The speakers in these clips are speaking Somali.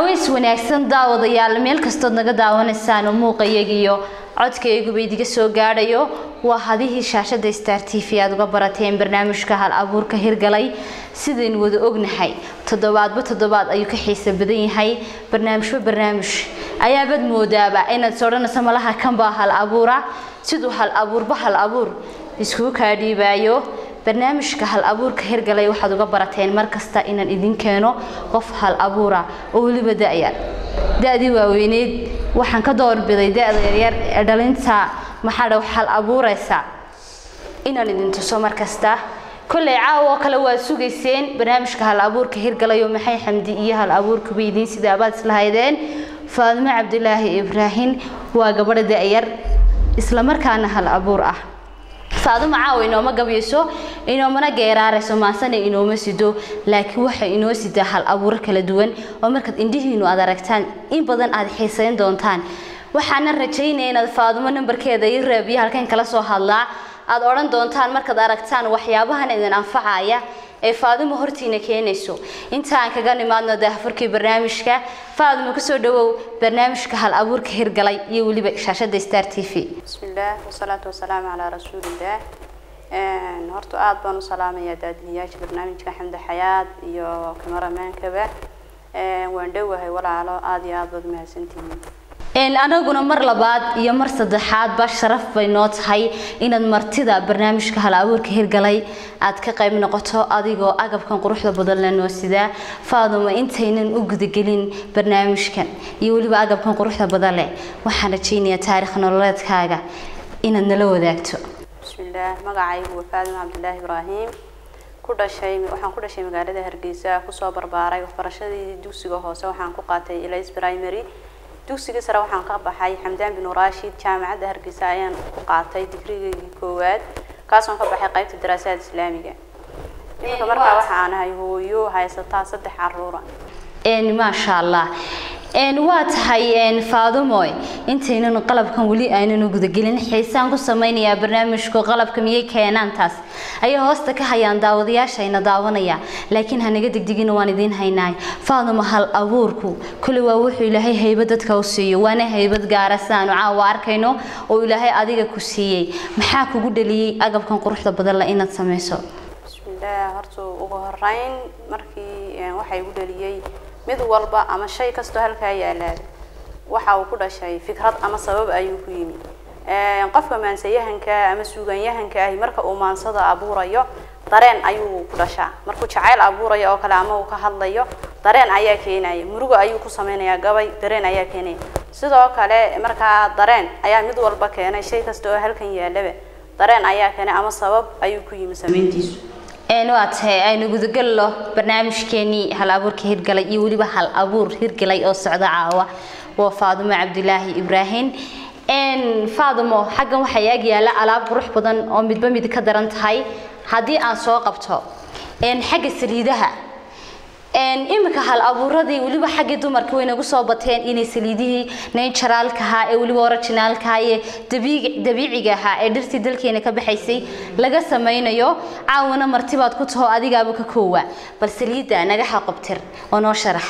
caways wanaagsan daawadayaal meel kastood naga daawanaysaan oo muuqayaga iyo codkayguba idiga soo gaadhayo waa hadihii shaashada star t v aad uga barateen barnaamijka hal abuurka hirgalay sidaynu wada ognahay toddobaadba toddobaad ayuu ka xiisa badan yahay barnaamijba barnaamij ayaabad moodaaba inaad is odhanayso malaha kanbaa hal abuura siduu hal abuurba hal abuur iskugu kaa dhiibaayo barnaamijka hal abuurka hirgalay waxaad uga barateen mar kasta inaan idin keeno qof hal abuura oo weliba da-yar da-dii waaweyneyd waxaan ka doorbiday da-da yaryar ee dhalinta maxaa dha hal abuuraysa inaan idin tuso mar kasta kolley caawa oo kale waad sugayseen barnaamijka hal abuurka hirgalayo maxay xamdi iyo hal abuurkaba idiin sidaabaad islahaydeen faadimo cabdilaahi ibraahin waa gabadha da-yar islamarkaana hal abuur ah faaduma caawa inooma gabyayso inoomana geeraarayso maasana inooma sido laakiin waxay inoo sidaa hal abuuro kala duwan oo markaad indhihiinu aad aragtaan in badan aad xiisayn doontaan waxaana rajaynaya inaad faadumo nambarkeeda i raabiyo halkan kala soo hadlaa aad odhan doontaan markaad aragtaan waxyaabahan idin anfacaya ee faadimo hortiina keenayso inta aan kaga nimaadno daahfurkii barnaamijka faadimo kusoo dhawow barnaamijka hal abuurka hirgalay iyo weliba shaashada star t v بسم الله والصلاة والسلام على رسول الله horta aad baan u salaamayaa daadiyayaasha barnaamijka xamdi xayaad iyo kamaramankaba waan dhowahay walaalo aad iyo aad baad mahadsantihiin anaguna mar labaad iyo mar saddexaadba sharaf bay noo tahay inaad martida barnaamijka hal abuurka hirgalay aad ka qayb noqoto adigoo agabkan quruxda badan la noo sidaa faaduma intaynan u gudagelin barnaamijkan iyo weliba agabkan quruxda badan leh waxaan rajaynayaa taarikh nololeedkaaga inaad nala wadaagto بسم الله magacaygu waa faadima cabdilaahi ibraahim ku dhashay waxaan ku dhashay magaalada hargeysa kusoo barbaaray waxbarashadii dugsiga hoose waxaan ku qaatay elis primary dugsiga sare waxaan ka baxay xamdaan bin rashid jaamacadda hargeysa ayaan ku qaatay digrigaygii koowaad kaasoon ka baxay qaybta daraasaad islaamiga iminka markaa waxaan ahay hooyo haysataa saddex caruura maasha allah waa tahay faadumoy intaynan qalabkan weli aanan gudagelin xiisaan ku samaynayaa barnaamijku qalabka miyay keenaan taas ayay hoosta ka hayaan daawadayaashayna daawanaya laakiin hanaga degdegina waan idiin haynaay faadumo hal abuurku kule waa wuxuu ilaahay haybad dadka u siiyo waana haybad gaara sidaanu caawa arkayno oo ilaahay adiga ku siiyey maxaa kugu dhaliyey agabkan quruxda badan la inaad samayso bismillaah horta ugu horeyn markii waxaa igu dhaliyey mid walba ama shay kastoo halkaa yaalaada waxa uu ku dhashay fikrad ama sabab ayuu ku yimi qofka maansayahanka ama suuganyahanka ahi marka uu maansada abuurayo dareen ayuu ku dhashaa markuu jacayl abuurayo oo kale ama uu ka hadlayo dareen ayaa keenaya murugo ayuu ku samaynayaa gabay dareen ayaa keenaya sidoo kale markaa dareen ayaa mid walba keenay shay kasta oo halkan yaalaba dareen ayaa keenay ama sabab ayuu ku yimi samayntiisu waa tahay aynu gudagallo barnaamijkeenii hal abuurka hirgalay iyo weliba hal abuur hirgalay oo socda caawa waa faadumo cabdilaahi ibraahim faadumo xaggan waxaa ag yaala alaab qurux badan oo midba mid ka daran tahay haddii aan soo qabto xagga saliidaha iminka hal abuuradii weliba xaggii dumarka way nagu soo bateen inay saliidihii naturalka ahaa ee weliba originalka ahaa ee dabiiciga ahaa ee dhirtii dalkeena ka baxaysay laga samaynayo caawana martibaad ku taho adigaaba ka koowa bal saliidda naga xaqobtir oo noo sharax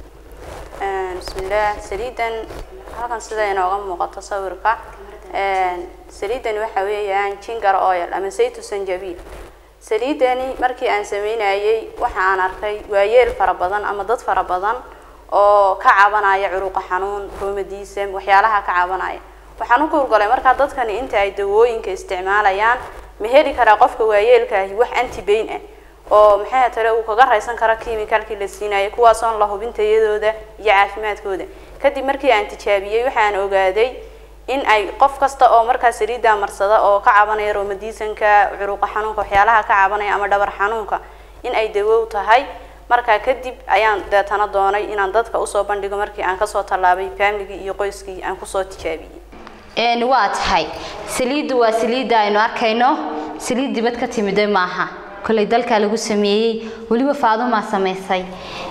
bismillaah saliidan halkan sida inooga muuqato sawirka saliidan waxa weeyaan jingar oil ama saytu sanjabiil saliidani markii aan sameynayay waxa aan arkay waayeel fara badan ama dad fara badan oo ka cabanaya curuqa xanuun roomadiisam waxyaalaha ka cabanaya waxaan u kuurgalay markaa dadkani inta ay dawooyinka isticmaalayaan ma heli karaa qofka waayeelkaahi wax antibayn ah oo maxay tale uu kaga raysan karo chemicalkii la siinayo kuwaasoon la hubin tayadooda iyo caafimaadkooda kadib markii aan tijaabiyey waxaan ogaaday in ay qof kasta oo markaa saliidda marsada oo ka cabanaya roomadiisanka curuqa xanuunka waxyaalaha ka cabanaya ama dhabar xanuunka in ay dawow tahay markaa kadib ayaan deetana doonay inaan dadka usoo bandhigo markii aan kasoo tallaabay faamligii iyo qoyskii aan kusoo tijaabiyey waa tahay saliiddu waa saliidda aynu arkayno saliid dibad ka timida maaha kolley dalka lagu sameeyey weliba faadumaa samaysay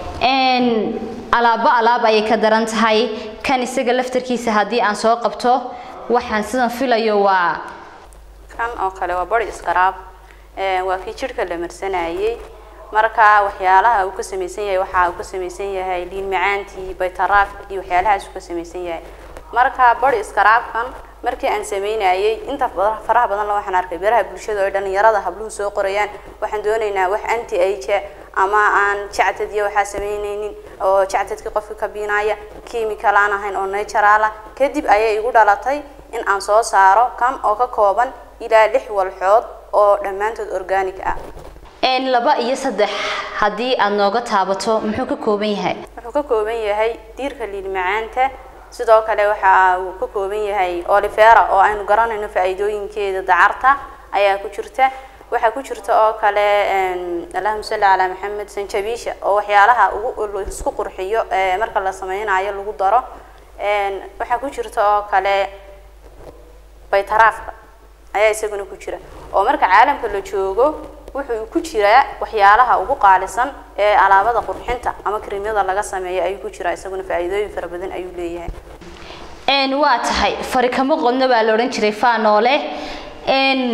alaabo alaab ayay ka daran tahay kan isaga laftarkiisa haddii aan soo qabto waxaan sidan filayo waa kan oo kale waa body scrub waa kii jidhka la marsanayay marka waxyaalaha uu ka samaysan yahay waxa uu ka samaysan yahay liin macaantii baytaraaf iyo waxyaalahaas uu ka samaysan yahay marka body scrubkan markii aan sameynayay inta faraha badan la waxaan arkay beeraha bulshada oo dhalinyarada habluhu soo qorayaan waxaan doonaynaa wax anti age ama aan jactad iyo waxaa sameynaynin oo jactadkii qofka ka biinaya chemical aan ahayn oo natural ah kadib ayay igu dhalatay in aan soo saaro kan oo ka kooban ilaa lix walxood oo dhammaantood organic ah een laba iyo saddex haddii aad nooga taabato muxuu ka kooban yahay wuxuu ka kooban yahay diirka liin macaanta sidoo kale waxa uu ka kooban yahay olivera oo aynu garanayno faa'iidooyinkeeda dacarta ayaa ku jirta waxaa ku jirta oo kale allahuma salli calaa maxamed sanjabiisha oo waxyaalaha ugu isku qurxiyo marka la sameynayo lagu daro waxaa ku jirta oo kale baytaraafka ayaa isaguna ku jira oo marka caalamka la joogo wuxuu ku jiraa waxyaalaha ugu qaalisan ee alaabada qurxinta ama krimyada laga sameeyo ayuu ku jiraa isaguna faa'iidooyin fara badan ayuu leeyahay een waa tahay fari kama qodno baa la odhan jiray faanoole een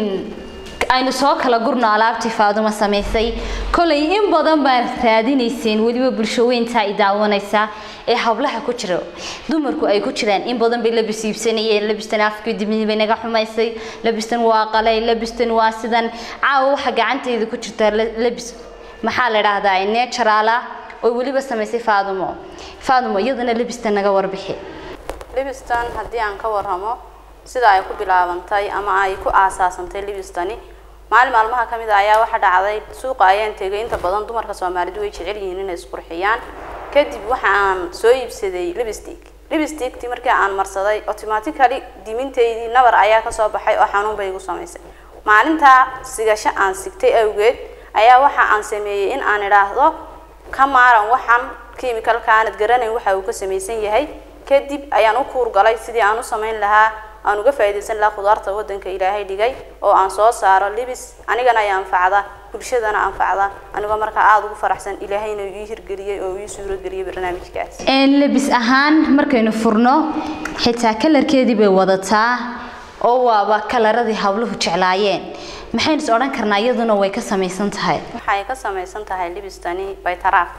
aynu soo kala gurno alaabtii faaduma samaysay kolay in badan baan raadinayseen weliba bulshaweynta ay daawanaysaa ee hablaha ku jira dumarku ay ku jiraan in badan bay labis iibsanayeen labistan afkii dibnii bay naga xumaysay labistan waa qalay labistan waa sidan caawa waxa gacantayda ku jirta labis maxaa la idhaahdaa natural ah oo weliba samaysay faadumo faadumo iyadana labistan naga warbixi libistan haddii aan ka warramo sida ay ku bilaabantay ama ay ku aasaasantay libistani maalin maalmaha ka mid a ayaa waxa dhacday suuqa ayaan tegay inta badan dumarka soomaalidu way jecel yihiin inay isqurxiyaan kadib waxa aan soo iibsaday lipstick lipsticktii markii aan marsaday automatically dimintaydii nabar ayaa kasoo baxay oo xanuun bay igu samaysay maalintaa sigasho aan sigtay awgeed ayaa waxa aan sameeyey in aan idhaahdo ka maaran waxaan chemicalka aanad garanayn waxa uu ka samaysan yahay kadib ayaan u kuur galay sidii aan u samayn lahaa aan uga faa'iidaysan lahaa khudaarta waddanka ilaahay dhigay oo aan soo saaro libis anigana ay anfacda bulshadana anfacda anigoo markaa aada ugu faraxsan ilaahayna ii hirgeliyey oo ii suurageliyey barnaamijkaas een labis ahaan markaynu furno xitaa kalarkeedii bay wadataa oo waaba kalaradii habluhu jeclaayeen maxaynu is odhan karnaa iyaduna way ka samaysan tahay waxay ka samaysan tahay libistani baytaraaf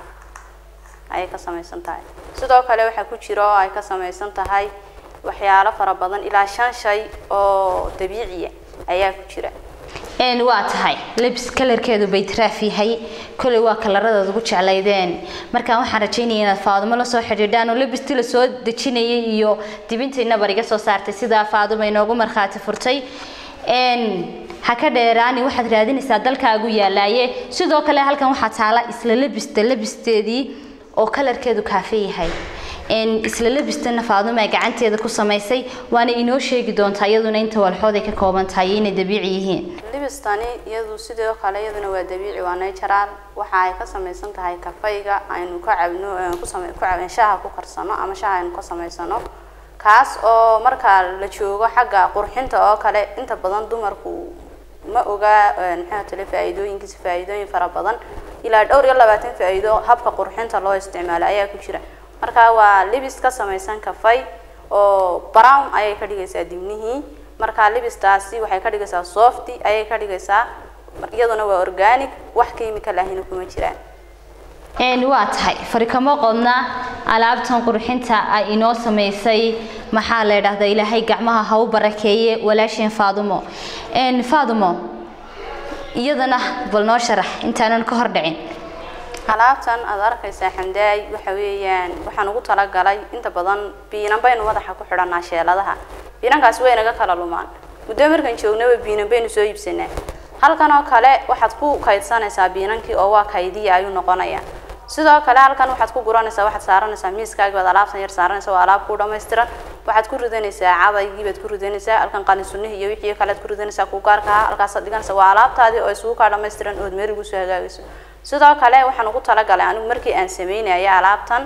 ayay ka samaysan tahay sidoo kale waxaa ku jira oo ay ka samaysan tahay waxyaalo fara badan ilaa shan shay oo dabiiciya ayaa ku jira een waa tahay labis kalarkeedu bay taraaf yahay kolay waa kalaradaad ugu jeclaydeen markaan waxaan rajaynaya inaad faadumo la soo xidhiidhaan oo labistii la soo dejinayay iyo dibintay nabar iga soo saartay sidaa faaduma inoogu markhaati furtay een ha ka dheeraani waxaad raadinaysaa dalkaagu yaalaaye sidoo kale halkan waxaa taala isla labista labisteedii oo kalarkeedu kaafe yahay een isla labistana faaduma ay gacanteeda ku samaysay waana inoo sheegi doontaa iyaduna inta walxood ay ka kooban tahay inay dabiici yihiin libistani iyadu sidoo kale iyaduna waa dabiici waa natural waxa ay ka samaysan tahay kafayga aynu ka cabno ku samay ku cabin shaaha ku karsano ama shaaha aynu ka samaysano kaas oo marka la joogo xagga qurxinta oo kale inta badan dumarku ma oga maxaa tale faa'iidooyinkiisa faa'iidooyin fara badan ilaa dhowr iyo labaatan faa'iido habka qurxinta loo isticmaalo ayaa ku jira marka waa libis ka samaysan kafay oo brown ayay ka dhigaysaa dibnihii marka libistaasi waxay ka dhigaysaa softy ayay ka dhigaysaa iyaduna waa organic wax chemical ahina kuma jiraan een waa tahay farikamo qodna alaabtan qurxinta ay inoo samaysay maxaa la idhaahdaa ilaahay gacmaha ha u barakeeye walaasheen faadumo een faadumo iyadana bal noo sharax intaanan ka hor dhicin alaabtan aad arkaysaa xandaay waxa weeyaan waxaan ugu talagalay inta badan biinan baynu madaxa ku xidhanaa sheeladaha biinankaasi way naga kala lumaan muddo markaan joognaba biinan baynu soo iibsanaa halkan oo kale waxaad ku kaydsanaysaa biinankii oo waa kaydiya ayuu noqonayaa sidoo kale halkan waxaad ku guranaysaa waxaad saaranaysaa miiskaaga baad alaabtan yar saaranaysaa waa alaab ku dhammaystiran waxaad ku ridanaysaa cadaygii baad ku ridanaysaa halkan qalin sunnihii iyo wixii kale aad ku ridanaysaa kuugaarka ah halkaasaad dhiganaysaa waa alaabtaadii oo isugu kaa dhammaystiran ood meel ugu soo hagaagayso sidoo kale waxaan ugu talagalay anigu markii aan sameynaya alaabtan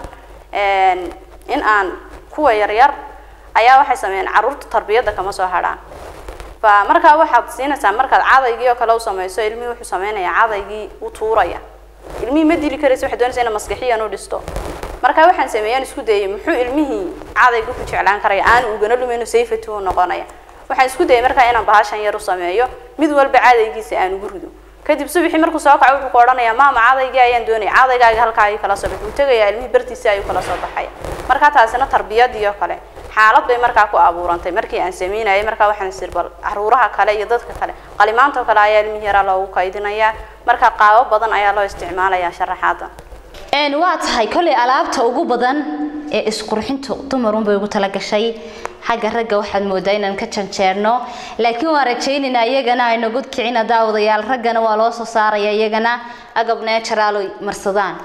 in aan kuwa yaryar ayaa waxay sameeyeen caruurta tarbiyadda kama soo hadhaan fa markaa waxaad siinaysaa markaad cadaygii oo kale u samayso ilmihii wuxuu sameynayaa cadaygii u tuuraya ilmihii ma dili karaysa waxay doonaysaa ina maskixiyan u dhisto markaa waxaan sameeyaan isku dayay muxuu ilmihii cadayga ku jeclaan karaya aan ugana lumayno safety u noqonaya waxaan isku dayay markaa inaan bahashan yar u sameeyo mid walba cadaygiisa aan ugu rido kadib subaxii markuu soo kaco wuxuu ku odhanayaa maama cadaygii ayaan doonaya cadaygaaga halkaa ayuu kala soo baxay wuu tegayaa ilmihii bartiisii ayuu kala soo baxaya markaa taasina tarbiyadii oo kale xaalad bay markaa ku abuurantay markii aan sameynayay markaa waxaan isir bal caruuraha kale iyo dadka kale qalimaanta oo kale ayaa ilmihii yaraa loogu kaydinayaa markaa qaabo badan ayaa loo isticmaalayaa sharaxaada een waa tahay kolley alaabta ugu badan ee isqurxintu dumarun bay ugu talagashay xagga ragga waxaad moodaa inaan ka janjeerno laakiin waan rajaynaynaa iyagana ay nagu kicina daawadayaal raggana waa loo soo saaraya iyagana agab natural ay marsadaan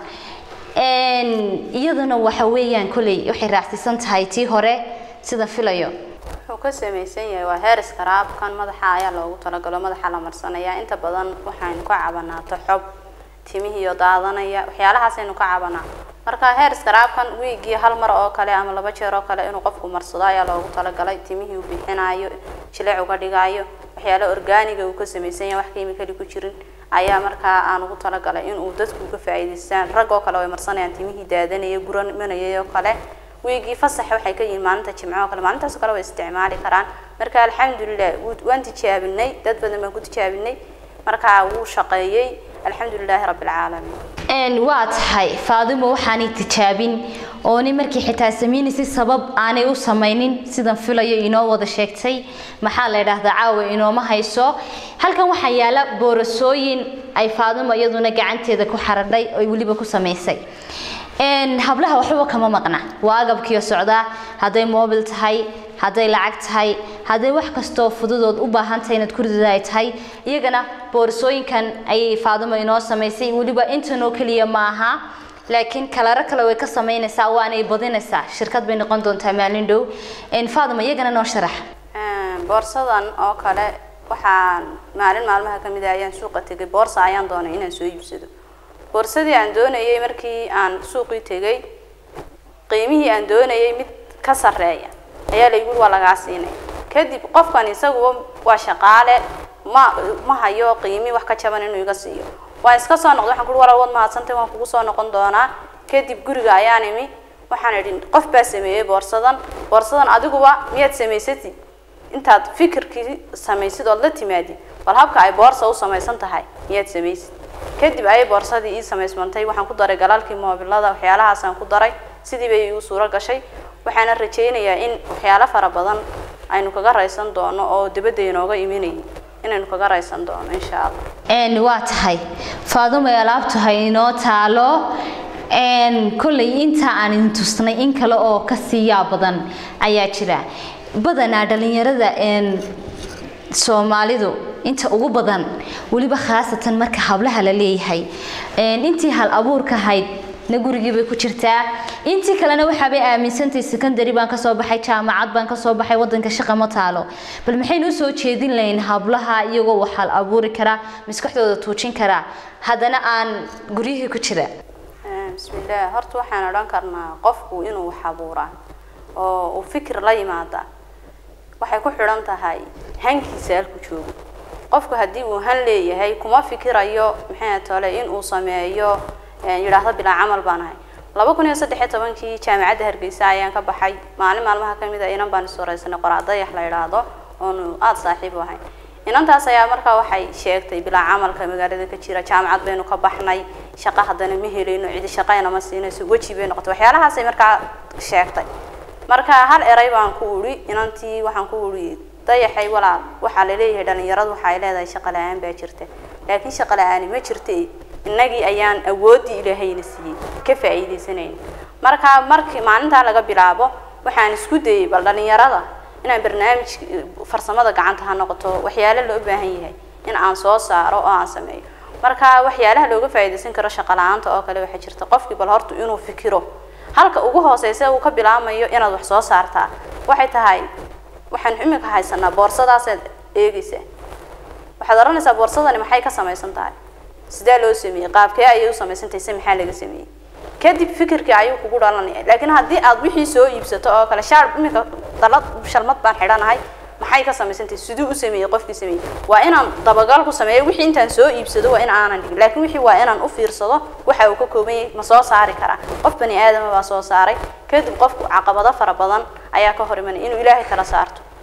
een iyaduna waxa weeyaan kolley waxay raacsiisan tahay tii hore sida filayo wuxuu ka samaysan yahay waa heeris karaabkan madaxa ayaa loogu talagalo madaxa la marsanayaa inta badan waxaynu ka cabanaa toxob timihiiyo daadanaya waxyaalahaasaynu ka cabanaa marka heeris karaabkan wiigii hal mar oo kale ama laba jeer oo kale inuu qofku marsado ayaa loogu talagalay timihii uu bixinayo jileec uga dhigayo waxyaalo organiga uu ka samaysan yahay wax kiimikali ku jirin ayaa markaa aan ugu talagalay inuu dadku uga faa'iidaystaan rag oo kale way marsanayaan timihii daadanaya guranmanayay oo kale wiigii fasax waxay ka yihiin maalinta jimco oo kale maalintaas oo kale way isticmaali karaan marka alxamdulilah wuu- waan tijaabinay dad badan baan ku tijaabinay markaa wuu shaqeeyey alxamdulilaahi rabbi alcaalamiin een waa tahay faadimo waxaanay tijaabin oo ni markii xitaa samaynaysay sabab aanay u samaynin sidan filayo inoo wada sheegtay maxaa la yidhaahdaa caawa inooma hayso halkan waxaa yaala boorasooyin ay faadimo iyaduna gacanteeda ku xaradhay oo weliba ku samaysay een hablaha waxba kama maqna waa agabkiyo socdaa hadday mobil tahay hadday lacag tahay hadday wax kastoo fududood u baahan tahay inaad kuridada ay tahay iyagana boorsooyinkan ayay faadimo inoo samaysay weliba intanoo keliya maaha laakiin kalaro kale way ka samaynaysaa waanay badinaysaa shirkad bay noqon doontaa maalin dhow een faadimo iyagana noo sharax Een, boorsadan oo kale waxaan maalin maalmaha ka mid ah ayaan suuqa tegay boorsa ayaan doonay inaan soo iibsado boorsadii aan doonayay markii aan suuqii tegay qiimihii aan doonayay mid ka sarreeya ayaa laygu waa lagaa siinay kadib qofkan isaguba waa shaqaale ma ma hayo qiimi wax ka jaban inuu iga siiyo waan iska soo noqday waxaan kuhi walaal waad mahadsantay waan kugu soo noqon doonaa kadib guriga ayaan imi waxaan idhi qof baa sameeyey boorsadan boorsadan adiguba miyaad samaysatid intaad fikirkii samaysid ood la timaadid bal habka ay boorsa u samaysan tahay miyaad samaysid kadib ayay boorsadii ii samaysmantay waxaan ku daray galaalkii moobilada waxyaalahaasaan ku daray sidii bay igu suuro gashay waxaana rajaynayaa in waxyaalo fara badan aynu kaga raysan doono oo dibadda inooga imanayay inaynu kaga raysan doono insha allah een waa tahay faadimo alaabtu ha inoo taalo een kolley inta aan idin tusnay in kale oo ka siiyaa badan ayaa jira badanaa dhalinyarada een soomaalidu inta ugu badan weliba khaasatan marka hablaha la leeyahay een intii hal abuurka ahayd na gurigii bay ku jirtaa intii kalena waxaabay aaminsantahay secondary baan kasoo baxay jaamacad baan kasoo baxay wadanka shaqa ma taalo bal maxaynu usoo jeedin lahayn hablaha iyagoo wax hal abuuri karaa maskaxdooda tuujin karaa haddana aan guryihii ku jira Ee, bismillaah horta waxaan odhan karnaa qofku inuu wax abuuraa oo uu fikir la yimaada waxay ku xidhan tahay hankiisa halku joogo qofku haddii uu han leeyahay kuma fikirayo maxay tole in uu sameeyo ee, yidhaahdo bilaa camal baan ahay laba kun iyo saddex iyo tobankii jaamacadda hargeysa ayaan ka baxay maalin maalmaha ka mid a inan baan iswareysanay qoraa dayax la yidhaahdo oonu aada saaxiib u ahay inantaas ayaa markaa waxay sheegtay bilaa camalka magaalada ka jira jaamacad baynu ka baxnay shaqo haddana ma helayno cidi shaqayna ma siinayso weji bay noqotay waxyaalahaasay markaa sheegtay marka hal eray baan ku uri inantii waxaan ku uri dayaxay walaal waxaa laleeyahay dhalinyaradu waxay leedahay shaqo la-aan baa jirta laakiin shaqo la-aani ma jirta innagii ayaan awooddii ilaahayna siiyey ka faa'iidaysanayna marka markii maalintaa laga bilaabo waxaan isku dayay bal dhalinyarada inaan barnaamij farsamada gacanta ha noqoto waxyaalo loo baahan yahay in aan soo saaro oo aan sameeyo marka waxyaalaha looga faa'iidaysan karo shaqo la-aanta oo kale waxaa jirta qofkii bal horta inuu fikiro halka ugu hooseysa uu ka bilaamayo inaad wax soo saartaa waxay tahay waxaan imika haysanaa boorsadaasad eegaysaa waxaad oranaysaa boorsadani maxay ka samaysan tahay sidee loo sameeyey qaabkee ayay u samaysan tahay se maxaa laga sameeyey kadib fikirkii ayuu kugu dhalanaya laakiin haddii aad wixii soo iibsato oo kale shaar imika dalad shalmad baan xidhanahay maxay ka samaysan tahay siduu u sameeyey qofkii sameeyey waa inaan dabagal ku sameeyo wixii intaan soo iibsado waa in aanan dhigin laakiin wixii waa inaan u fiirsado waxa uu ka kooban yahay ma soo saari karaa qof bani aadama baa soo saaray kadib qofku caqabado fara badan ayaa ka hor imanaya inuu ilaahay kala saarto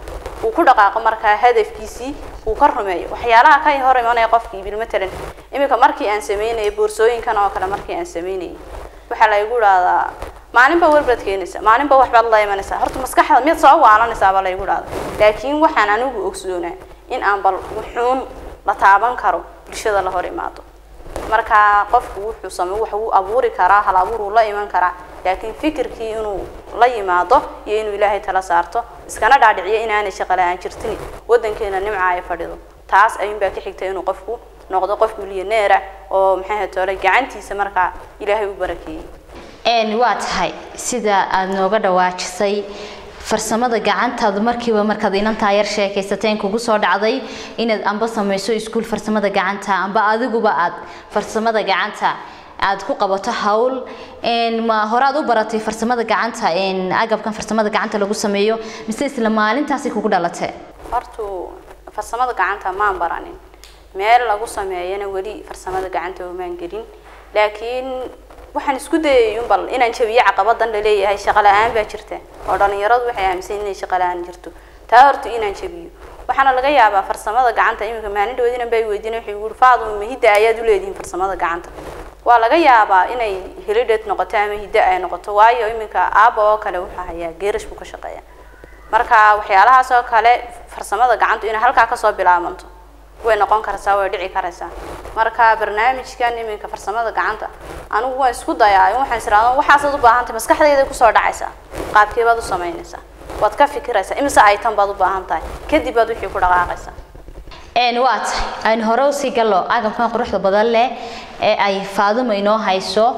uu ku dhaqaaqo markaa hadafkiisii uu ka rumeeyo waxyaalaha ka hor imanaya qofkii bil matalan iminka markii aan sameynayay boorsooyinkan oo kale markii aan sameynayay waxaa la igu dhahdaa maalinba walbaad keenaysaa maalinba waxbaad la imanaysaa horta maskaxda miyaad soo waalanaysaa baa la igu dhahda laakiin waxaan anigu ogsoonaa in aan bal wuxuun la taaban karo bulshada la hor imaado marka qofku wuxuu samey wax uu abuuri karaa hal abuur uu la iman karaa laakiin fikirkii inuu la yimaado iyo inuu ilaahay tala saarto iskana dhaadhiciyo inaanay shaqo la-aan jirtin wadankeena nimca ay fadhido taas ayuunbaa ka xigta inuu qofku noqdo qof milyaneera oo maxay ahayd toole gacantiisa markaa ilaahay u barakeeyey waa tahay sida aada nooga dhawaajisay farsamada gacantaadu markiiba markaad inantaa yar sheekaysateen kugu soo dhacday inaad amba samayso iskuul farsamada gacanta amba adiguba aad farsamada gacanta aad ku qabato hawl ma horaad u baratay farsamada gacanta agabkan farsamada gacanta lagu sameeyo mise isla maalintaasi kugu dhalatee hortu farsamada gacanta maan baranin meel lagu sameeyana weli farsamada gacanta maan gelin laakiin waxaan isku dayay un bal inaan jabiyo caqabadan la leeyahay shaqo la-aan baa jirta oo dhalinyaradu waxay aaminsan inay shaqo la-aan jirto taa horta inaan jabiyo waxaana laga yaabaa farsamada gacanta iminka maalin dhawoodina bay weydiina waxay yidhi faaduma ma hidda ayaad u leedihiin farsamada gacanta waa laga yaabaa inay helidheed noqoto ama hiddo ay noqoto waayo iminka aaba oo kale wuxuu hayaa geerash buu ka shaqeeya marka waxyaalahaas oo kale farsamada gacantu inay halkaa kasoo bilaabanto way noqon karaysaa way dhici karaysaa marka barnaamijkan iminka farsamada gacanta anigu waan isku dayaa waxaan israado waxaasaad u baahan tahay maskaxdayda kusoo dhacaysaa qaabkee baad u samaynaysaa waad ka fikiraysaa imise item baad u baahan tahay kadib baad wixii ku dhaqaaqaysaa waa tahay aynu hore usii gallo agabkan quruxda badan leh ee ay faaduma inoo hayso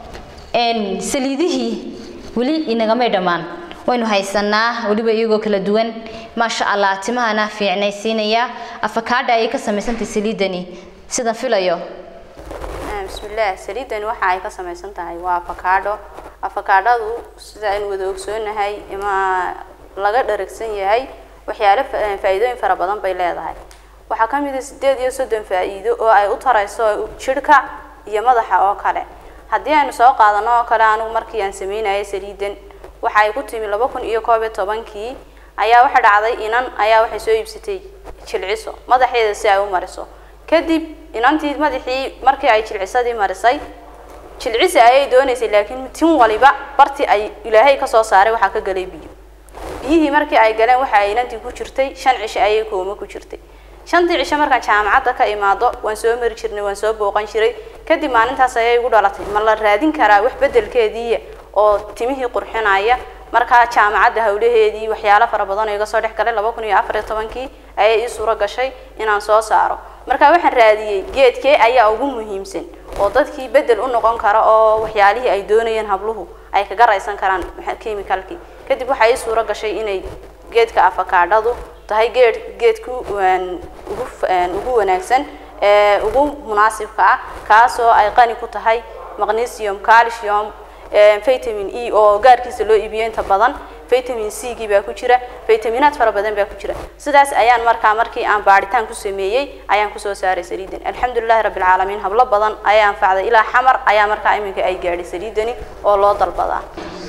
saliidihii weli inagamay dhammaan waynu haysanaa weliba iyagoo kala duwan maasha allah timahana fiicnaysiinaya afakaadha ayay ka samaysantay saliidani sidan filayo bismillaah saliidani waxa ay ka samaysan tahay waa afakaadho afakaadhadu sida aynu wada ogsoonahay ima laga dharagsan yahay waxyaalo faa-iidooyin fara badan bay leedahay waxaa ka mid a sideed iyo soddon faa-iido oo ay u tarayso jidhka iyo madaxa oo kale haddii aynu soo qaadano oo kale anigu markii aan sameynayay saliidan waxa ay ku timi laba kun iyo koob iyo tobankii ayaa waxa dhacday inan ayaa waxay soo iibsatay jilciso madaxeeda si ay u mariso kadib inantii madaxii markii ay jilcisadii marisay jilcisi ayay doonaysay laakiin tin waliba bartii ay ilaahay kasoo saaray waxaa ka galay biyo biyihii markii ay galeen waxa ay inantii ku jirtay shan cisho ayay kooma ku jirtay shantii cisho markaan jaamacadda ka imaado waan soo mari jirnay waan soo booqan jiray kadib maalintaas ayay igu dhalatay ma la raadin karaa wax bedelkeediiya oo timihii qurxinaya markaa jaamacadda hawlaheedii waxyaalo fara badan oo iga soo dhex galay laba kun iyo afar iyo tobankii ayay ii suuro gashay inaan soo saaro marka waxaan raadiyey geedkee ayaa ugu muhiimsan oo dadkii bedel u noqon kara oo waxyaalihii ay doonayeen habluhu ay kaga raysan karaan chemicalkii kadib waxaa ii suuro gashay inay geedka afakaadhadu tahay geed geedku ugu ugu wanaagsan ee ugu munaasibka ah kaasoo ay qani ku tahay magnesium calcium vitamin e oo gaarkiisa loo iibiyo inta badan vitamin c gii baa ku jira vitaminaad fara badan baa ku jira sidaas ayaan markaa markii aan baaritaan ku sameeyey ayaan kusoo saaray saliidan alxamdulilahi rabbi alcaalamiin hablo badan ayaa anfacday ilaa xamar ayaa markaa iminka ay gaadhay saliidani oo loo dalbadaa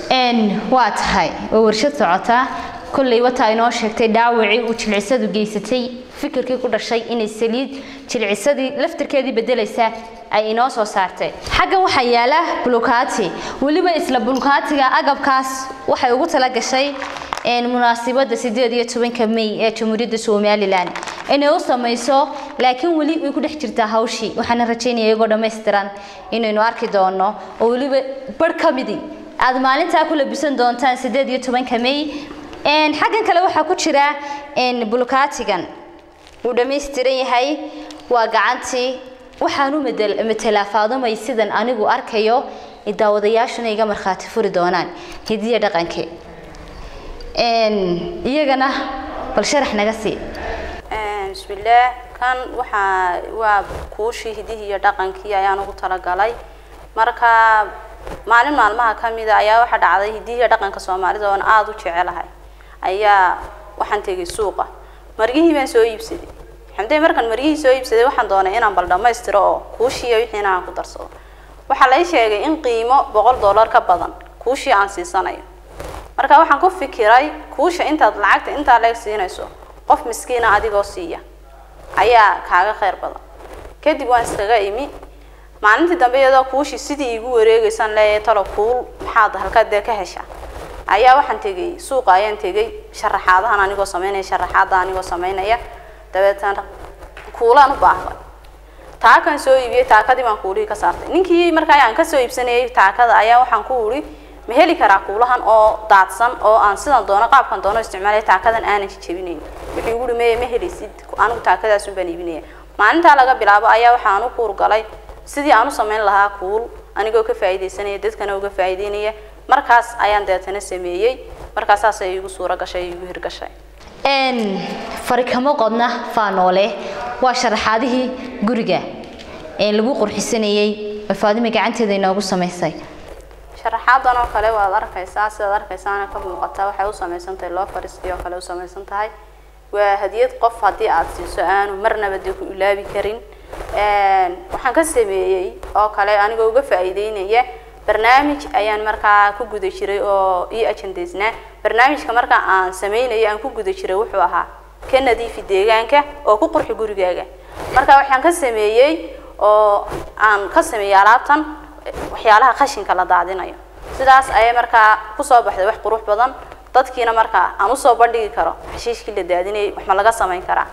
waa tahay oo warshad socotaa kolley wataa inoo sheegtay dhaawacii uu jilcisadu geysatay fikirkii ku dhashay inay saliid jilcisadii laftirkeedii bedelaysa ay inoo soo saartay xaggan waxaa yaala bulukaati weliba isla bulukaatiga agabkaas waxay ugu tala gashay munaasibadda sideed iyo tobanka may ee jamhuuriyadda somalilan inay u samayso laakiin weli way ku dhex jirtaa hawshii waxaana rajaynaya iyagoo dhammaystiran inaynu arki doono oo weliba barh ka midi aada maalintaa ku labisan doontaan sideed iyo tobanka may xaggan kale waxaa ku jira bulukaatigan wuu dhammaystiran yahay waa gacantii waxaan u matelaa faadumay sidan anigu arkayo daawadayaashuna iga markhaati furi doonaan hidiya dhaqanke iyagana bal sharax naga sii bismillaah kan waxaa waa kuushii hidihii iyo dhaqankii ayaan ugu talagalay marka maalin maalmaha ka mida ayaa waxaa dhacday hidihiiyo dhaqanka soomaalida oon aada u jecelahay ayaa waxaan tegay suuqa margihii baan soo iibsaday xamdee markaan margihii soo iibsaday waxaan doonay inaan bal dhammaystiro oo kuushiiya wixiina aan ku darsado waxaa lay sheegay in qiimo boqol dollar ka badan kuushii aan siisanayo marka waxaan ku fikiray kuusha intaad lacagta intaa leeg siinayso qof miskiina adigoo siiya ayaa kaaga khayr badan kadib waan iskaga imi maalintii dambe iyadoo kuushii sidii igu wareegeysaan leeyahay talo kuul maxaad halkaad dee ka heshaa ayaa waxaan tegay suuqa ayaan tegay sharaxaadahan anigoo sameynaya sharaxaada anigoo sameynaya dabeetana kuulaan u baahday taakan soo iibiyey taakadii baan kuulihii ka saartay ninkii markaa aan kasoo iibsanayay taakada ayaa waxaan ku uri ma heli karaa kuulahan oo daadsan oo aan sidan doono qaabkan doono isticmaalaya taakadan aanan jejebinayn wuxuu igu uri meye ma helaysid anigu taakadaasun baan iibinaya maalintaa laga bilaabo ayaa waxaan u kuur galay sidii aan u samayn lahaa kuul anigoo ka faa'iidaysanaya dadkana uga faa'iideynaya markaas ayaan deetana sameeyey markaas saasay igu suuro gashay igu hirgashay n farikamo qodna faanoole waa sharaxaadihii guriga ee lagu qurxisanayey oo faadima gacanteeda inoogu samaysay sharaxaadan oo kale waad arkaysaa sidaad arkaysaana ka muuqata waxay u samaysan tahay loo fariistii oo kale u samaysan tahay waa hadiyad qof haddii aad siiso aanu marnaba dee ku ilaabi karin waxaan ka sameeyey oo kale anigoo uga faa'iideynaya barnaamij ayaan markaa ku guda jiray oo ii ajandaysnaa barnaamijka markaa aan sameynaya aan ku guda jiray wuxuu ahaa ka nadiifi deegaanka oo ku qurxi gurigaaga marka waxaan ka sameeyey oo aan ka sameeyey alaabtan waxyaalaha qashinka la daadinayo sidaas ayay markaa kusoo baxday wax qurux badan dadkiina markaa aan usoo bandhigi karo xashiishkii la daadinayay wax ma laga samayn karaa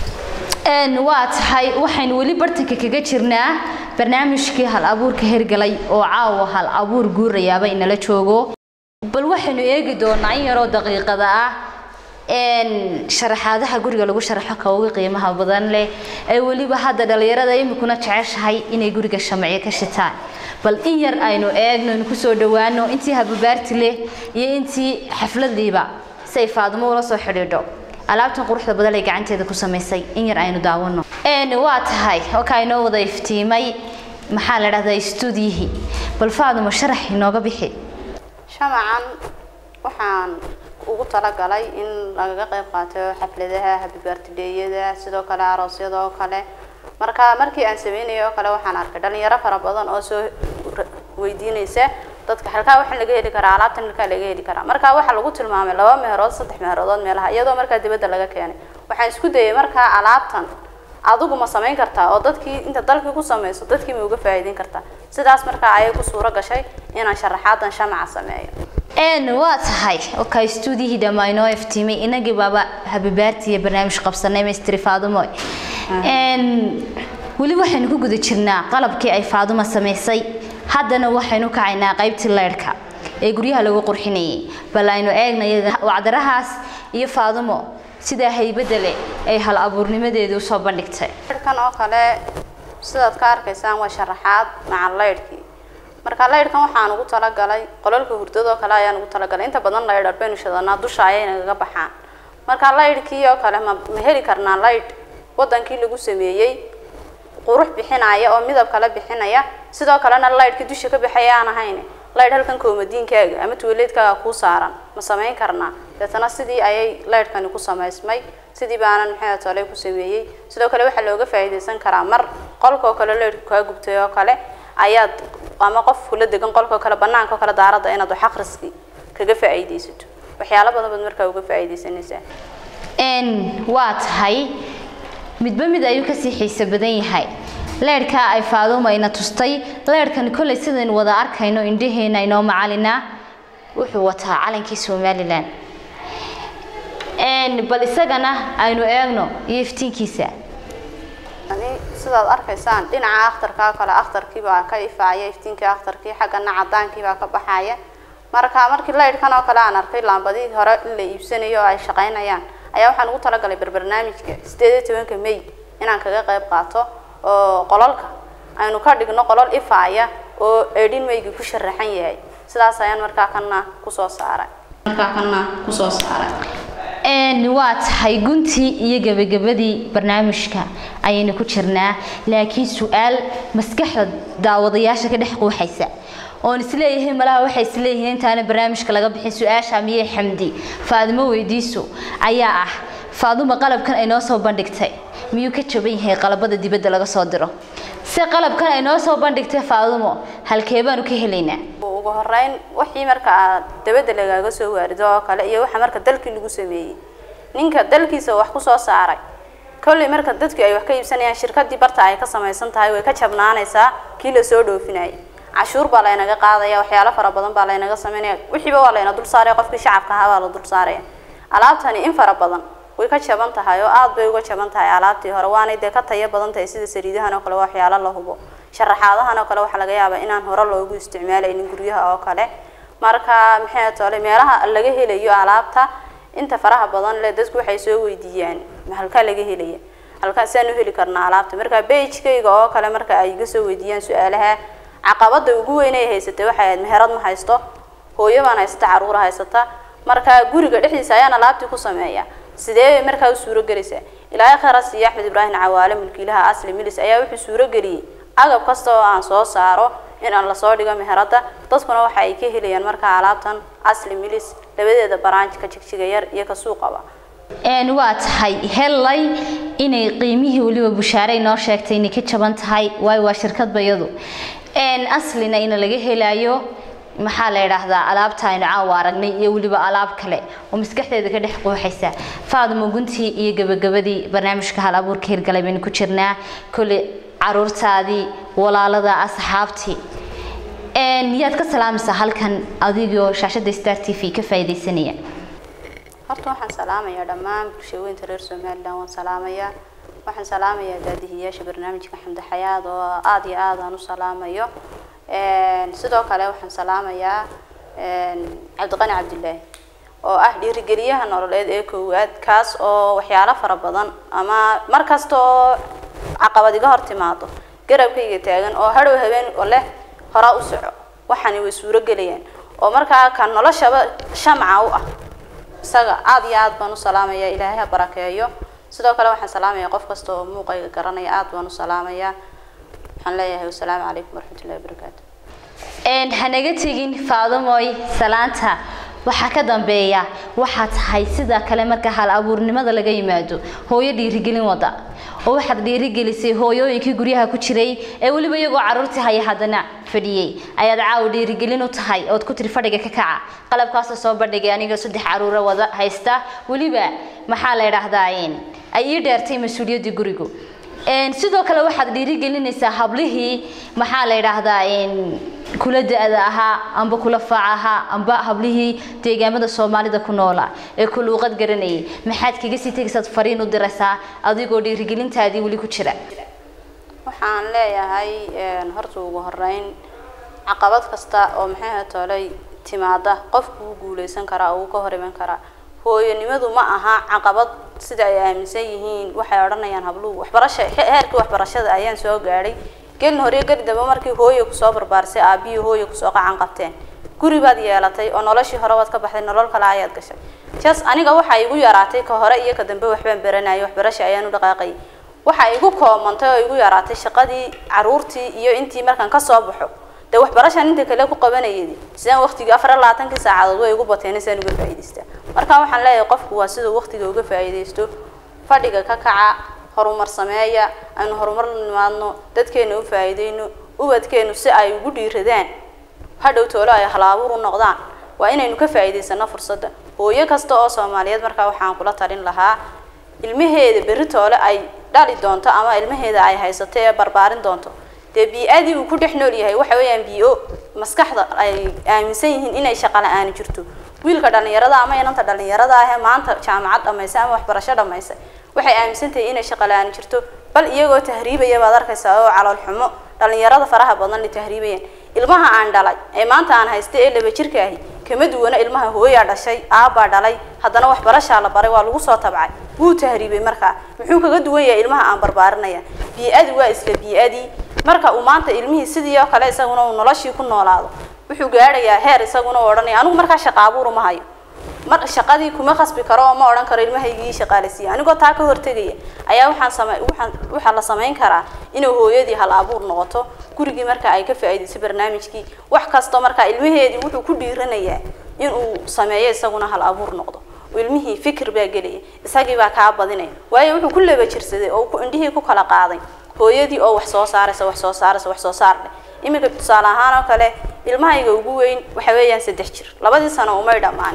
waa tahay waxaynu weli bartanka kaga jirnaa barnaamijkii hal abuurka hergalay oo caawa hal abuur guurayaaba inala joogo bal waxaynu eegi doonaa in yaroo daqiiqada ah sharaxaadaha guriga lagu sharaxo ka ugu qiimaha badan leh ee weliba hadda dhalinyarada imikuna jeceshahay inay guriga shamciyo ka shitaan bal in yar aynu eegno aynu kusoo dhawaano intii hababaarti leh iyo intii xafladiiba si ay faadimo ula soo xidhiidho alaabtan quruxda badan ay gacanteeda ku samaysay in yar aynu daawano waa tahay oka inoo wada iftiimay maxaa la dhahdaa stuudiyihii bal faadimo sharax inooga bixi shamacan waxaan ugu talagalay in lagaga qayb qaato xafladaha habibaartidheeyada sidoo kale aroosyada oo kale marka markii aan sameynayay oo kale waxaan arkay dhalinyaro fara badan oo soo weydiinaysa dadka halkaa waxaa laga heli karaa alaabtan halkaa laga heli karaa marka waxaa lagu tilmaamay laba meherood saddex meheroodood meelaha iyadoo markaa dibadda laga keenay waxaan isku dayay markaa alaabtan adigu ma samayn kartaa oo dadkii inta dalkii ku samayso dadkii ma uga faa'iideyn kartaa sidaas markaa ayay ku suuro gashay inaan sharaxaadan shamaca sameeyo n waa tahay oka stuudiyihii dhammaa inoo iftiimay inagii baaba habibaarti iyo barnaamij qabsanay mistri faadumo weli waxaynu ku guda jirnaa qalabkii ay faaduma samaysay haddana waxaynu kacaynaa qaybtii leyrhka ee guryaha lagu qurxinayay bal aynu eegna wacdarahaas iyo faadumo sidaa haybadda leh ay hal abuurnimadeedu usoo bandhigtay leyrhkan oo kale sidaad ka arkaysaan waa sharaxaad maca leyrhkii marka leyrhkan waxaan ugu talagalay qolalka hurdadoo kale ayaan ugu talagalay inta badan leydhar baynu shadanaa dusha ayay nagaga baxaan marka leyrhkii oo kale ma ma heli karnaa leydh wadankii lagu sameeyey qurux bixinaya oo midab kale bixinaya sidoo kalena leydhkii dusha ka baxaya aan ahayn leydh halkan koomadiinkaaga ama tuwaleedkaaga kuu saaran ma samayn karnaa deetana sidii ayay leydhkani ku samaysmay sidii baanan maxay tole ku sameeyey sidoo kale waxaa looga faa'iidaysan karaa mar qolka oo kale leydhku kaa gubtay oo kale ayaad ama qof kula degan qolka oo kale banaanka oo kale daaradda inaad wax akhriski kaga faa'iidaysato waxyaalo badan baad markaa uga faa'iidaysanaysaa waa tahay midba mid ayuu kasii xiise badan yahay leerhkaa ay faaduma ina tustay leerhkani kollay sidaynu wada arkayno indhaheena inoo macalina wuxuu wataa calankii somalilan bal isagana aynu eegno iyo iftiinkiisa ani sidaad arkaysaan dhinaca akhtarka oo kale akhtarkii baa ka ifaaya iftiinkii akhtarkii xaggana cadaankii baa ka baxaya marka markii leydhkan oo kale aan arkay laambadihii hore in la iibsanayo oo ay shaqaynayaan ayaa waxaan ugu talagalay barbarnaamijka sideed iyo tobanka may inaan kaga qayb qaato oo qolalka aynu ka dhigno qolal ifaaya oo eedhin maygi ku sharaxan yahay sidaas ayaan markaa kana kusoo saaray markaa kana kusoo saaray waa tahay guntii iyo gebagabadii barnaamijka ayaynu ku jirnaa laakiin su-aal maskaxda daawadayaasha ka dhex quuxaysa oon isleeyahay malaha waxay isleeyihiin intaana barnaamijka laga bixin su-aasha miyey xamdi faadimo weydiiso ayaa ah faaduma qalabkan ay noo soo bandhigtay miyuu ka jaban yahay qalabada dibadda laga soo diro si qalabkan ay noo soo bandhigtay faadumo halkee baanu ka helaynaa ugu horeyn wixii marka aad dabadda lagaaga soo waarido oo kale iyo waxa marka dalkii lagu sameeyey ninka dalkiisa wax kusoo saaray kolley marka dadku ay wax ka iibsanayaan shirkadii barta ay ka samaysan tahay way ka jabnaanaysaa kii lasoo dhoofinayay cashuur baa laynaga qaadaya waxyaalo fara badan baa laynaga sameynaya wixiiba waa layna dul saaraya qofkii shacabka ahaa baa la dul saaraya alaabtani in fara badan way ka jaban tahay oo aada bay uga jaban tahay alaabtii hore waanay dee ka tayo badan tahay sida saliidahan oo kale waa waxyaalo la hubo sharaxaadahan oo kale waxaa laga yaabaa inaan hore loogu isticmaalaynin guryaha oo kale marka maxay tole meelaha laga helayo alaabta inta faraha badan le dadku waxay soo weydiiyaan halkaa laga helaya halkaasaan u heli karnaa alaabta marka bagekayga oo kale marka ay iga soo weydiiyaan su-aalaha caqabada ugu weyn ay haysatay waxay ahayd meherad ma haysto hooyo baan haysata caruura haysata marka guriga dhexdiisa ayaan alaabtii ku sameeya sidee bay markaa u suuro gelaysaa ilaahay khayra siiya axmed ibraahim cawaale mulkiilaha asli milis ayaa wuxuu suuro geliyey agab kasta oo aan soo saaro in aan lasoo dhigo meherada dadkuna waxa ay ka helayaan markaa alaabtan asli milis labadeeda baraanjka jigjiga yar iyo ka suuqaba een waa tahay hellay inay qiimihii weliba bushaare inoo sheegtay inay ka jaban tahay waayo waa shirkad bayadu een aslina ina laga helayo maxaa la yidhaahdaa alaabta aynu caawa aragnay iyo weliba alaab kale oo maskaxdeeda ka dhex quuxaysa faadimo guntii iyo gabagabadii barnaamijka hal abuurka hirgalay baynu ku jirnaa kolley caruurtaadii walaalada asxaabtii een yaad ka salaamaysaa halkan adigoo shaashada star t v ka faa'iidaysanaya horta waxaan salaamayaa dhammaan bulshooyinka reer somalilan waan salaamayaa waxaan salaamayaa daadihiyaasha barnaamijka xamdi xayaad oo aada iyo aad aan u salaamayo sidoo kale waxaan salaamayaa cabdiqani cabdilaahi oo ah dhiirigeliyaha nololeed ee koowaad kaas oo waxyaalo fara badan ama mar kasta oo caqabad iga hor timaado garabkayga taagan oo hadhow habeen oo leh horaa u soco waxani way suuro gelayaan oo markaa ka noloshaba shamca u ah isaga aada iyo aad baan u salaamayaa ilaahay ha barakeeyo sidoo kale waxaan salaamayaa qof kasta oo muuqayga garanaya aada baan u salaamayaa waxaan leeyahay wasalaamu calaykum waraxmatullahi wabarakaatu een hanaga tegin faadamoy salaanta waxaa ka dambeeya waxaa tahay sida kale marka hal abuurnimada laga yimaado hooyo dhiirigelin wada oo waxaad dhiirigelisay hooyooyinkii guryaha ku jiray ee weliba iyagoo caruurtii haya haddana fadhiyey ayaad caawa dhiirigelin u tahay ood ku tiri fadhiga ka kaca qalabkaasoo soo bandhigay aniga saddex caruura wada haysta weliba maxaa la idhaahdaa ay ii dheertay mas-uuliyaddii gurigu sidoo kale waxaad dhiirigelinaysaa hablihii maxaa la idhaahdaa kula da-da ahaa amba kula faac ahaa amba hablihii deegaamada soomaalida ku noola ee ku luuqad garanayay maxaad kaga sii tegaysaad fariin u diraysaa adigoo dhiirigelintaadii weli ku jira waxaan leeyahay horta ugu horeyn caqabad kasta oo maxay tolay timaada qofku wuu guuleysan karaa oo wuu ka hor iman karaa hooyanimadu ma aha caqabad sida ay aaminsan yihiin waxay odhanayaan habluhu waxbarasha heerkii waxbarashada ayaan soo gaadhay gelin hore geli dambe markii hooye kusoo barbaarisay aabihii hooye kusoo qacan qabteen guri baad yeelatay oo noloshii hore waad ka baxday nolol kale ayaad gashay jas aniga waxa igu yaraatay ka hore iyo ka dambe waxbaan baranayay waxbarasha ayaan u dhaqaaqayay waxa igu koomantay oo igu yaraatay shaqadii caruurtii iyo intii markaan kasoo baxo dee waxbarashaan inta kale ku qabanayay sidaan waqtigii afar iyo labaatankii saacadood way igu bateen sidaan uga faa'iidaystaa marka waxaan leeyahay qofku waa siduu waqtiga uga faa'iidaysto fadhiga ka kaca horumar sameeya aynu horumar la nimaadno dadkeena u faa'iideyno ubadkeenu si ay ugu dhiiradaan hadhow toolo ay halaabuur u noqdaan waa inaynu ka faa'iidaysano fursadda hooyo kasta oo soomaaliyeed markaa waxaan kula talin lahaa ilmaheeda berri toole ay dhali doonto ama ilmaheeda ay haysato ee barbaarin doonto dee bii-adii uu ku dhex nool yahay waxa weeyaan bio maskaxda ay aaminsan yihiin inay shaqa la-aani jirto wiilka dhalinyarada ama inanta dhalinyarada ahee maanta jaamacad dhamaysa ama waxbarasho dhamaysa waxay aaminsan tahay inay shaqa la-aani jirto bal iyagoo tahriibaya baad arkaysaa oo calool xumo dhalinyarada faraha badan ay tahriibayaan ilmaha aan dhalay ee maanta aan haysta ee laba jirka ahi kama duwana ilmaha hooyaa dhashay aabbaa dhalay haddana waxbarashaa la baray waa lagu soo tabcay wuu tahriibay markaa muxuu kaga duwan yahay ilmaha aan barbaarinaya bii-adi waa isla bii-adii marka uu maanta ilmihii sidii oo kale isaguna uu noloshii ku noolaado wuxuu gaadhayaa heer isaguna u odhanaya anigu markaa shaqa abuur uma hayo mar shaqadii kuma khasbi karo oo ma odhan karo ilmahaygii shaqaaleysiiya anigoo taa ka hortegaya ayaa waxaan same waxaan waxaa la samayn karaa inay hooyadii hal abuur noqoto gurigii marka ay ka faa'iidayso barnaamijkii wax kasta markaa ilmaheedii wuxuu ku dhiiranayaa inuu sameeyo isaguna hal abuur noqdo ilmihii fikir baa gelaya isagii baa kaa badinaya waayo wuxuu ku laba jirsaday oo indhihii ku kala qaaday hooyadii oo wax soo saaraysa wax soo saaraysa wax soo saar leh iminka tusaale ahaan oo kale ilmahayga ugu weyn waxa weeyaan saddex jir labadii sano umay dhammaanin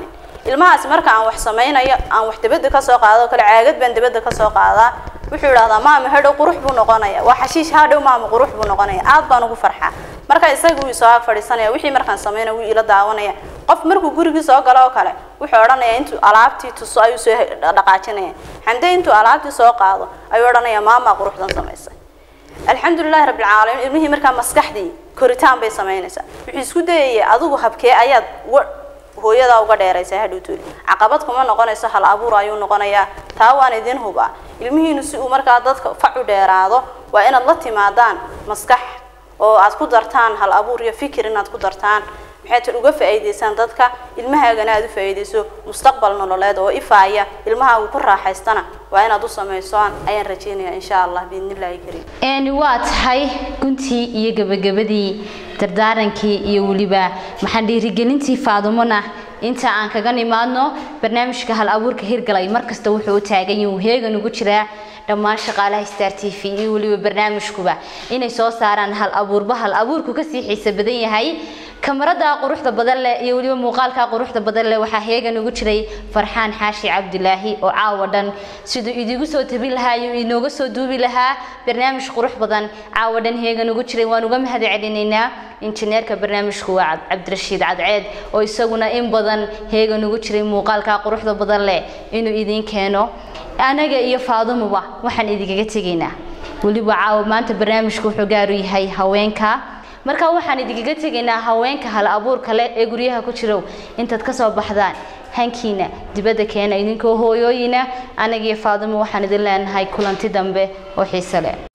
ilmahaas marka aan wax samaynayo aan wax dibadda ka soo qaado kale caagad baan dibadda ka soo qaadaa wuxuu idhahdaa maama hadhow qurux buu noqonaya waa xashiish hadhow maama qurux buu noqonaya aad baan ugu farxaa marka isaga wuu isoo ag fadhiisanaya wixii markaan sameynaya wuu ila daawanaya qof markuu gurigii soo galo oo kale wuxuu odhanaya intuu alaabtii tuso ayuu soo dhaqaajinaya xamde intuu alaabtii soo qaado ayuu odhanaya maama quruxdan samaysay alxamdulilahi rabbilcaalamiin ilmihii markaa maskaxdii koritaan bay samaynaysaa wuxuu isku dayaya adigu habkee ayaad hooyadaa uga dheeraysa hadhowtoodi caqabad kuma noqonayso hal abuur ayuu noqonayaa taa waan idin hubaa ilmihiinu si uu markaa dadka fac u dheeraado waa inaad la timaadaan maskax oo aad ku dartaan hal abuur iyo fikir inaad ku dartaan maxay tad uga faa'iidaysaan dadka ilmahaagana aad u faa'iidayso mustaqbal nololeed oo ifaaya ilmahaagu ku raaxaystana waa inaad u samaysaan ayaan rajaynayaa insha allah biidnillaahi kariim waa tahay guntii iyo gabagabadii dardaarankii iyo weliba maxaan dhiirigelintii faadumona inta aan kaga nimaadno barnaamijka hal abuurka hirgalay markasta wuxuu u taagan yahu heegan ugu jiraa dhammaan shaqaalaha star t v iyo weliba barnaamijkuba inay soo saaraan hal abuurba hal abuurku kasii xiisa badan yahay kamarada quruxda badan leh iyo weliba muuqaalka quruxda badan leh waxaa heegan ugu jiray farxaan xaashi cabdilaahi oo caawa dhan siduu idigu soo tabin lahaa iyo inooga soo duubi lahaa barnaamij qurux badan caawa dhan heegan ugu jiray waan uga mahad celinaynaa injineerka barnaamijku waa cabdirashiid cadceed oo isaguna in badan heegan ugu jiray muuqaalka quruxda badan leh inuu idiin keeno anaga iyo faadumuba waxaan idinkaga tegaynaa weliba caawa maanta barnaamijku wuxuu gaaru yahay haweenka marka waxaan idinkaga tegaynaa haweenka hal abuurka leh ee guryaha ku jirow intaad ka soo baxdaan hankiina dibadda keena idinkoo hooyooyina anagiyo faadumo waxaan idin leenahay kulanti dambe oo xiise leh